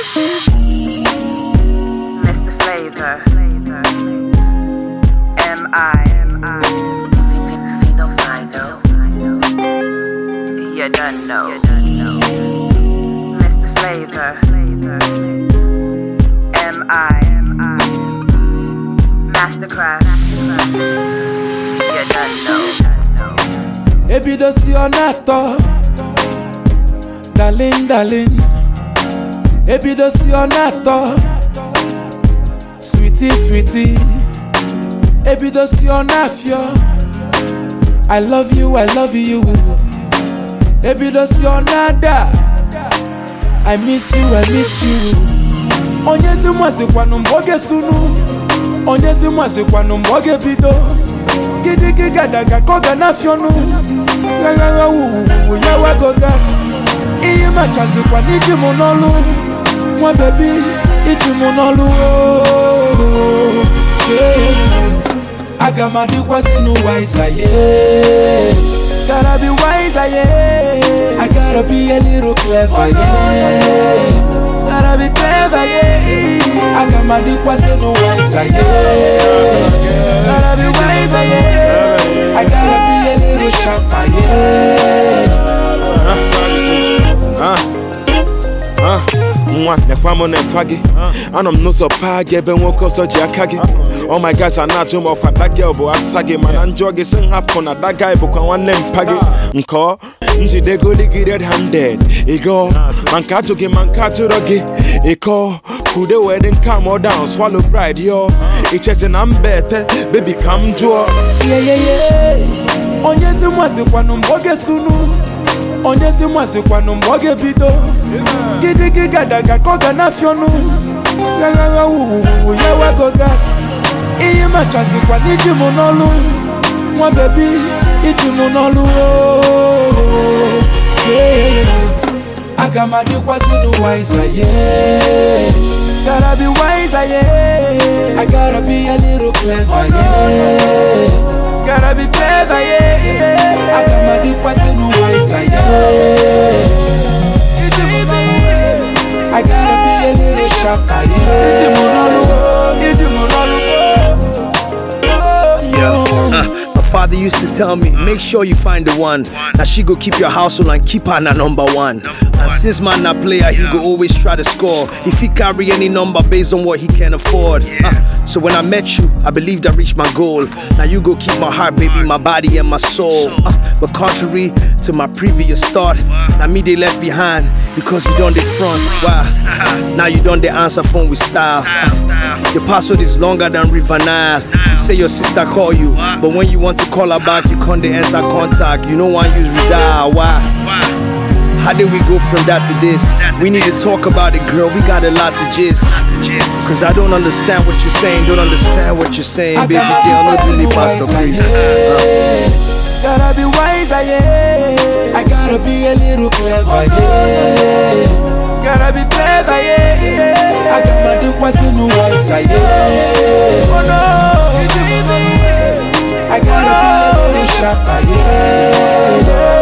Mr. Flavor. M.I. Fino Fido. You done know. Mr. Flavor. M.I. Mastercraft. You done know. ebidosi ọ na-atọ dalin dalin ebidosi ọ na-atọ switi switi ebidosi ọ na-afịọ i love you i love you ebidosi ọ na-ada i miss you i miss you onyezi mmasịkwanụ mgbe ọ ga-esunu onyezi mmasịkwanụ mgbe ọ ga-ebido gidigidi gadaga ka ọ ga na-afịọnụ ghagagha wuwuwu ya wago gas ihe machazikwa n'iji mụ n'ọlụ nwa bebi iji mụ n'ọlụ ooo. Yeah. aga m adịkwasị n'ụwa ịzaye gotta be wiser yeah I gotta be a little clever yeah gotta be clever yeah aga m adịkwasị n'ụwa ịzaye gotta be wiser yeah I gotta be a little sharper yeah Ah, nwa nekwa m nekwa gị anọ m n'ụzọ paa gị ebe nwoke ọzọ ji aka gị Oh my guys a na-ajụ m ọkwa dagel bụ asa gị mana njọ gị si m hapụ na dagai bụkwa nwanne mpa gị nkọ njidegoli gị red handed ịgọ ma nke ajụ gị ma nke ajụrọ gị ịkọ kude wee dị nka m down swallow pride yo ichezi na mba ete bebi ka m jụọ yeyeye onyezi mwazikwanụ mgbe ọ ga-esunu onyezi mwazikwanụ mgbe ọ ga-ebido gidigidi gadaga ka ọ ga na-afịọnụ ghagagha wuwuwu ya wago gas ihe machazikwa n'iji mụ n'ọlụ nwa bebi iji mụ n'ọlụ ooo. Yeah. aga m adịkwasị n'ụwa ịzaye gotta be wiser yeah I gotta be a little clever yeah gotta be clever yeah aga m adịkwasị n'ụwa ịzaye iji mụ n'ọlụ I gotta be a little sharper yeah iji mụ n'ọlụ iji mụ n'ọlụ Yo, uh, my father used to tell me, make sure you find the one. Now she go keep your household and keep her na number one. And since man na player, he go always try to score. If he carry any number based on what he can afford. Uh, so when I met you, I believed I reached my goal. Now you go keep my heart, baby, my body and my soul. Uh, but contrary to my previous thought, now me they left behind because you done the front. Wow. Now you done the answer phone with style. Uh, your password is longer than River Nile. You say your sister call you, but when you want to call her back, you can't dey enter contact. You know one use redial. Why? How did we go from that to this? We need to talk about it, girl. We got a lot to gist. Cause I don't understand what you're saying. Don't understand what you're saying, baby girl. No silly pastor, please. Gotta be wiser, yeah. I gotta be a little clever, yeah. Gotta be clever, yeah. I got my dick was in the wiser, yeah. Oh no, I gotta be a little sharper, yeah.